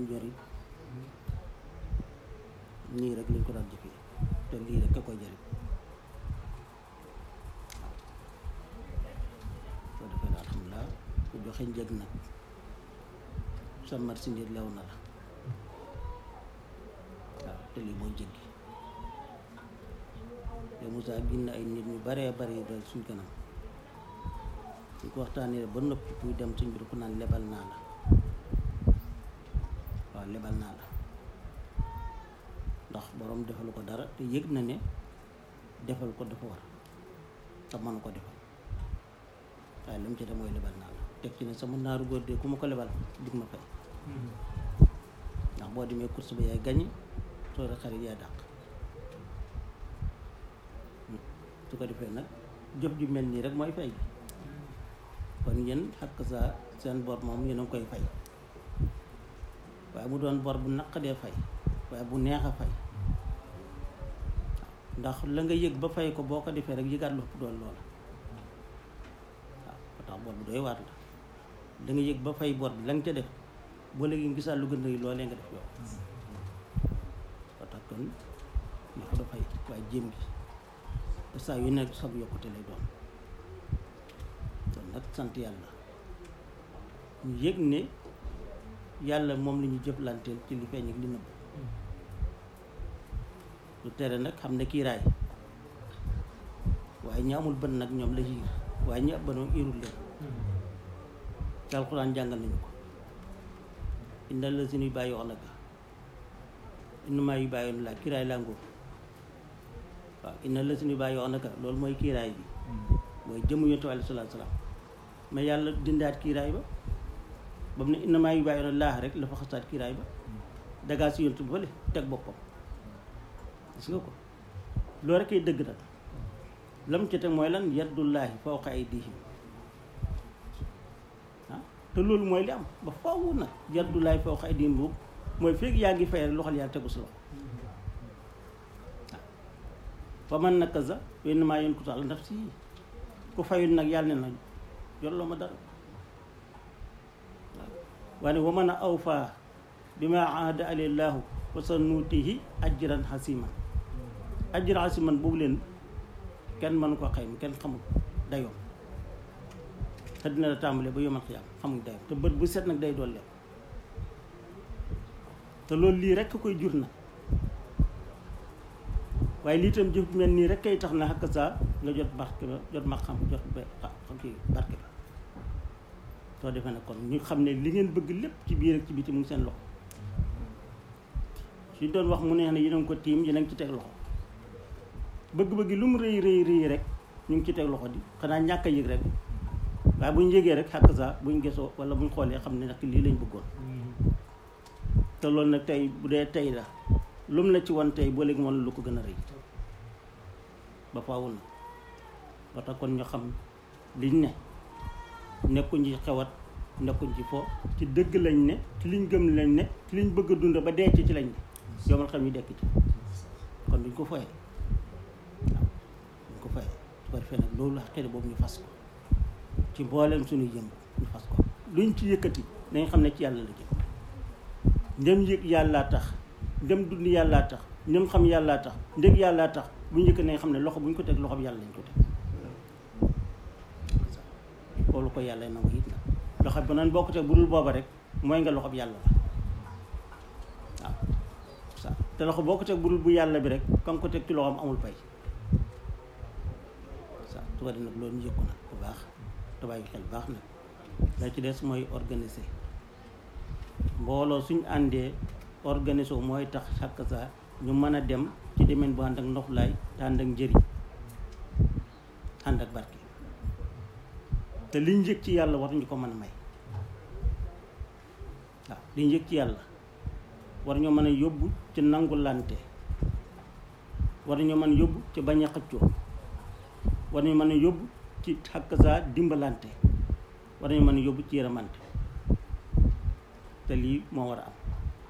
njëriñ nii rek lañ ko daan jëfee te lii rek a koy jëriñ soo defee ne alhamdulilah ku joxe njëg nag sa marchandise lew na la waaw te lii mooy njëg gi te Moussa gis na ay nit ñu baree bari yi doon suñ kanam suñ ko waxtaanee ba noppi muy dem suñ biir ku naan lebal naa la waaw lebal naa la ndax borom defalu ko dara te yëg na ne defal ko dafa war te mënu ko defal waaye lu mu ci dem mooy lebal naa la teg ci ne sama naaru góor de ku ma ko lebal dig ma fay ndax boo demee course ba yaay gañi soo de xarit yaay dàq su ko defee nag jëf ju mel nii rek mooy fay bi kon yéen xakk sa seen bor moom yéen a ngi koy fay waaye mu doon bor bu naqadee fay waaye bu neex a fay ndax la nga yëg ba fay ko boo ko defee rek yëgaat lu ëpp doon loola waaw ba tax bor bu doy waat la da nga yëg ba fay bor bi la nga ca def boo léegi nga gisaat lu gën a rëy loolee nga def yow ba tax kon ñu ko dafay waaye jéem gi te saa yu nekk sab yokkute lay doon kon nag sant yàlla ñu yëg ne yàlla moom la ñu jëflanteel ci li feeñ ak li nëbb lu tere nag xam ne kiiraay waaye ñi amul bën nag ñoom la yiir waaye ñi ab bënoom irul leen te alxuraan jàngal nañu ko inna la si nuy bàyyi wax naka innamaa yu bàyyoon laa kiiraay laa ngóor waaw inna la si nuy bàyyi wax naka loolu mooy kiiraay bi mooy jëmu yonent bi alayhi salaatu salaam mais yàlla dindaat kiiraay ba ba mu ne innamaa yu bàyyoon laa rek la fa xasaat kiiraay ba dagaa si yonent bi fële teg boppam gis nga ko loolu rek ay dëgg nag lam ci teg mooy lan yaddullaahi fawqa aydihim ah te loolu mooy li am ba faaw nag yaddullaahi fawqa aydihim boobu mooy fekk yaa ngi fay rek loxol yaa tegu si loxo waaw fa man nakaza wa innamaa yankusu ala nafsihi ku fayul nag yàlla ne na yolloo ma dara waaw waaye wa man a awfaa bimaa ahada alillaahu wa sa nuutihi ajran xasiman ajran xasiman boobu leen kenn mënu ko xayma kenn xamul dayoom te dina la tàmbalee ba yomal xiyaam xamul dayoom te bët bu set nag day doole te loolu lii rekk koy jur na waaye lii tam jëf mel nii rek kay tax na xakk saa nga jot barke ba jot ma xam jot ba xam kii barke ba soo defee nag kon ñu xam ne li ngeen bëgg lépp ci biir ak ci biti mu ngi seen loxo suñ doon wax mu neex ne yéen a ngi ko tiim yéen a ngi ci teg loxo bëgg-bëgg lu mu rëy rëy rëy rek ñu ngi ci teg loxo di xanaa ñàkk a yëg rek waaye bu ñu yëgee rek xàkk saa buñ gesoo wala buñ xoolee xam ne nag lii lañ bëggoon te loolu nag tey bu dee tey la lu mu la ci wan tey boo léegi moom lu ko gën a rëy ba faaw na ba tax kon ñu xam liñ ne nekkuñ ci xewat nekkuñ ci fo ci dëgg lañ ne ci liñ gëm lañ ne ci liñ bëgg a dund ba dee ci ci lañ ne yomal xam ñu dekk ci kon duñ ko foyee waaw duñ ko foyee su ko defee nag loolu xëy boobu ñu fas ko ci mboolem suñuy jëm ñu fas ko luñ ci yëkkati dañ xam ne ci yàlla la jëm ndem yëg yàllaa tax ndem dund yàllaa tax ndem xam yàllaa tax ndég yàllaa tax bu ñu yëkk nañ xam ne loxo bu ñu ko teg loxo bi yàlla lañ ko teg loolu ko yàlla nangu it na loxo bi nan boo ko teg bu dul booba rek mooy nga loxo bi yàlla la waaw sa te loxo boo ko teg bu dul bu yàlla bi rek kam ko teg ci loxoom amul pay sa su ko def nag loolu ñu yëg ko nag bu baax te bàyyi xel baax nag la ci des mooy organiser mbooloo suñ àndee organiser mooy tax chaque saa ñu mën a dem ci demeen bu ànd ak noflaay te ànd ak njëriñ ànd ak barke te liñ yëg ci yàlla war ñu ko mën a may waaw liñ yëg ci yàlla war ñoo mën a yóbbu ci nangulante war ñoo mën a yóbbu ci bañ a xëccoo war ñu mën a yóbbu ci xakk saa dimbalante war ñu mën a yóbbu ci yërëmante te lii moo war a am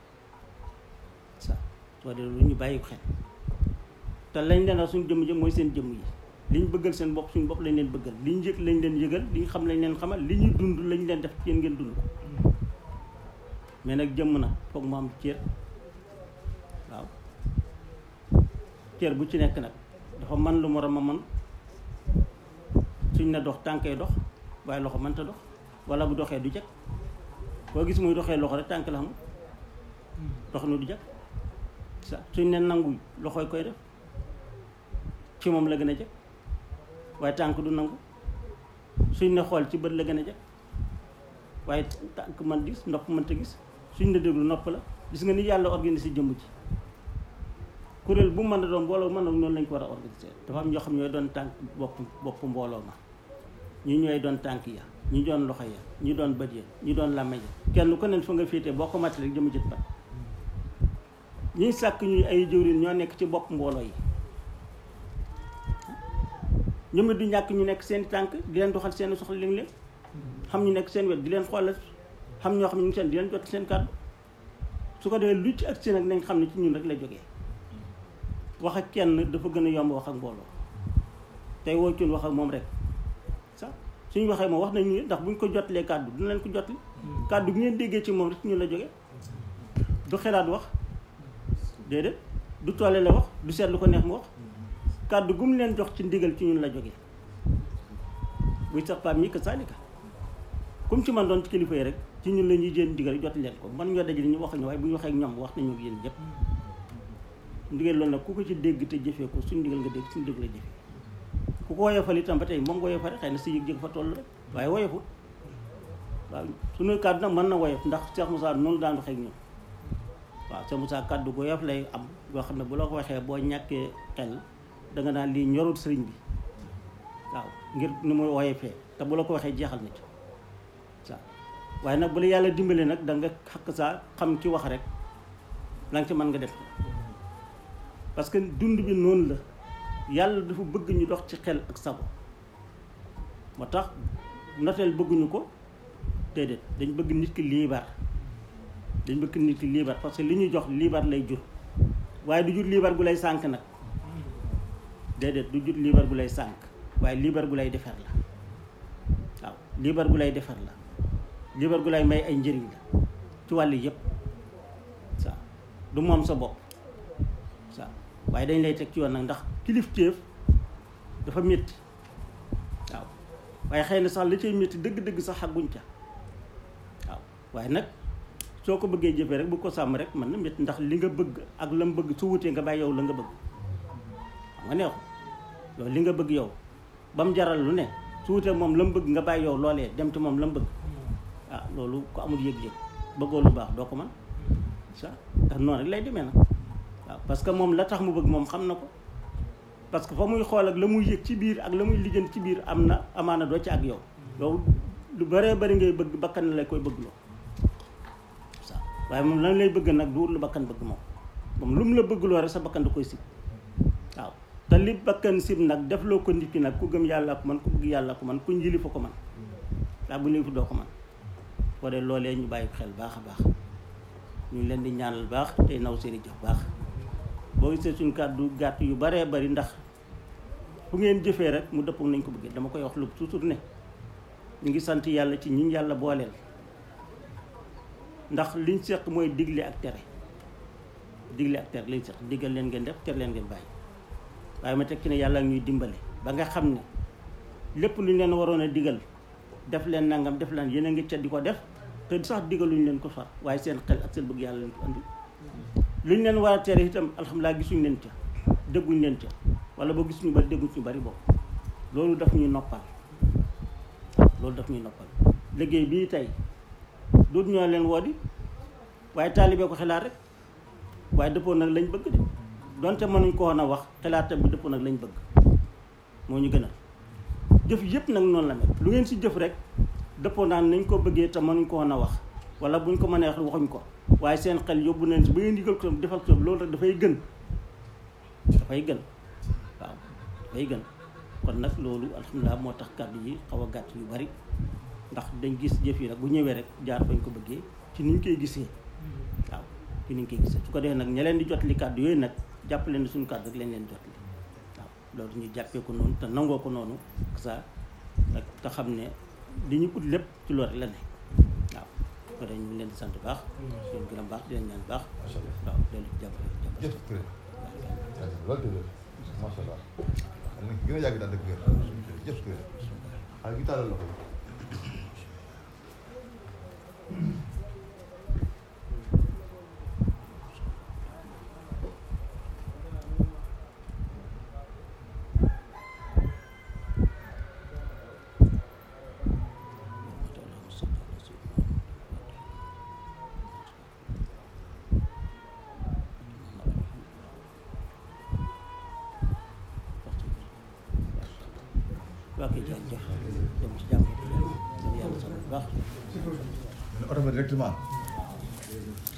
sa soo dee lu ñu bàyyi xel te lañ leen wax suñu jëmm jëm mooy seen jëmm yi liñ bëggal seen bopp suñu bopp lañ leen bëggal liñ yëg lañ leen yëgal liñ xam lañ leen xamal li ñuy dund lañ leen def yéen ngeen dund ko mais nag jëmm nag foog mu am cër waaw cër bu ci nekk nag dafa man lu morom a man suñ ne dox tànkay dox waaye loxo mënta dox wala bu doxee du jag koo gis muy doxee loxo rek tànk la xamul dox nu du jag sa suñ ne nangu loxoy koy def ci moom la gën a jag waaye tànk du nangu suñ ne xool ci bët la gën a jag waaye tànk man gis nopp mënta gis suñ ne déglu nopp la gis nga ni yàlla organisé jëmm ji kuréel bu mën a doon mbooloo mën a noonu lañ ko war a organisé dafa am ñoo xam ñooy doon tànk bopp bopp mbooloo ma ñi ñooy doon tànk ya ñi doon loxo ya ñi doon bët ya ñi doon làmmiñ ya kenn ku ne fa nga féetee boo ko màtt rek jëmm jët bat ñiy sàkk ñuy ay jëwriñ ñoo nekk ci bopp mbooloo yi ñoom it du ñàkk ñu nekk seen tànk di leen doxal seen soxla léeg-léeg xam ñu nekk seen wet di leen xoolal xam ñoo xam ne ñu ngi seen di leen jot seen kàddu su ko defee lu ci ak seen ak nañ xam ne ci ñun rek la jógee wax ak kenn dafa gën a yomb wax ak mbooloo tey woo cun wax ak moom rek sax suñu waxee moom wax nañu ndax buñ ko jotlee kàddu dina leen ko jotli kàddu bi ngeen déggee ci moom rek ci ñun la jógee du xelaat wax déedéet du toole la wax du seet lu ko neex mu wax kàddu gu mu leen jox ci ndigal ci ñun la jógee buy sax paam ñi que saalika comme ci man doon ci kilifa yi rek ci ñun la ñuy jël ndigal jot leen ko man ñoo dajale ñu wax ñu waaye bu ñu waxee ak ñoom wax nañu ak yéen ñëpp ndigal loolu nag ku ko ci dégg te jëfee ko suñu ndigal nga dégg suñu dégg la jëfee ku ko woyofal itam ba tey moom nga woyofal xëy na si yëg-yëg fa toll rek waaye woyofut waaw suñu kàddu nag mën na woyof ndax Cheikh Moussa noonu daan waxee ak ñun waaw Cheikh Moussa kàddu gu woyof lay am yoo xam ne bu la ko waxee boo ñàkkee xel danga naan lii ñorul sëriñ bi waaw ngir ni mu woyofee te bu la ko waxee jeexal na ci waaw waaye nag bu la yàlla dimbale nag da nga xakk saa xam ki wax rek la nga ci mën nga def parce que dund bi noonu la yàlla dafa bëgg ñu dox ci xel ak sago moo tax noteel bëgguñu ko déedéet dañ bëgg nit ki liibar dañ bëgg nit ki liibar parce que li ñuy jox liibar lay jur waaye du jur liibar gu lay sànk nag déedéet du jur liibar gu lay sànk waaye liibar gu lay defar la waaw liibar gu lay defar la liibar gu lay may ay njëriñ la ci wàll yëpp waaw du moom sa bopp waaw waaye dañ lay teg ci yoon nag ndax kilifteef dafa métti waaw waaye xëy na sax li cay métti dëgg-dëgg sax xagguñ ca waaw waaye nag soo ko bëggee jëfee rek bu ko sàmm rek mën na métti ndax li nga bëgg ak la mu bëgg su wutee nga bàyyi yow la nga bëgg xam nga neexu loolu li nga bëgg yow ba mu jaral lu ne su wutee moom la mu bëgg nga bàyyi yow loolee dem ci moom la mu bëgg ah loolu ko amul yëg-yëg bëggoo lu baax doo ko mën ça ndax noonu rek lay demee nag waaw parce que moom la tax mu bëgg moom xam na ko parce que fa muy xool ak la muy yëg ci biir ak la muy lijjanti ci biir am na amaana doo ci ak yow yow lu bëree bëri ngay bëgg bakkan la koy bëgg loo ça waaye moom lan lay bëgg nag du lu bakkan bëgg moom moom lu mu la bëgg loo rek sa bakkan da koy sib waaw te li bakkan sib nag def loo ko nit ki nag ku gëm yàlla ko man ku bëgg yàlla ko man ku njili fa ko man daa bu ñu fi doo ko man ko de loolee ñu bàyyi xel baax a baax ñu ngi leen di ñaanal baax tey naw seeni jëf baax boo gisee suñu kàddu gàtt yu baree bari ndax fu ngeen jëfee rek mu dëppoo nañ ko bëggee dama koy wax lu toujours ne ñu ngi sant yàlla ci ñi yàlla booleel ndax liñ seq mooy digle ak tere digle ak tere liñ seq diggal leen ngeen def tere leen ngeen bàyyi waaye ma teg ci ne yàlla ñuy dimbale ba nga xam ne lépp lu ñu leen waroon a digal def leen nangam def leen yéen a ngi ca di ko def te sax digaluñ leen ko far waaye seen xel ak seen bëgg yàlla leen ko andi lu ñu leen war a tere itam alhamdulilah gisuñ leen ca dégguñ leen ca wala boo gisuñu bari dégguñ ñu bari boobu loolu daf ñuy noppal loolu daf ñuy noppal liggéey bii tey duut ñoo leen woo di waaye taalibee ko xelaat rek waaye dëppoo nag lañ bëgg de donte mënuñ ko woon a wax xelaatam bi dëppoo nag lañ bëgg moo ñu gënal jëf yëpp nag noonu la mel lu ngeen si jëf rek dëppoo naan nañ ko bëggee te mënuñ ko woon a wax wala buñ ko mënee wax waxuñ ko waaye seen xel yóbbu nañ si ba ngeen digal ko defal ko loolu rek dafay gën dafay gën waaw dafay gën kon nag loolu alhamdulilah moo tax kàddu yi xaw a gàtt yu bari ndax dañ gis jëf yi nag bu ñëwee rek jaar fañ ko bëggee ci niñ koy gisee waaw ci niñ koy gisee su ko defee nag ña leen di jot li kàddu yooyu nag jàpp leen suñu kàddu rek lañ leen jot li waaw loolu ñu jàppee ko noonu te nangoo ko noonu ça nag te xam ne li ñu ut lépp ci loolu la ne waaw ko dañ ñu leen di sant baax di leen gërëm baax di leen ñaan baax macha allah waaw loolu jàppale jàppale jëf Touré loolu de macha allah xam nga gën a yàgg daal dëgg wér jëf Touré xale gi tàllal loxo waa kay jërëjëf dem ci jàmm yàlla sant bu baax yi oto ba directement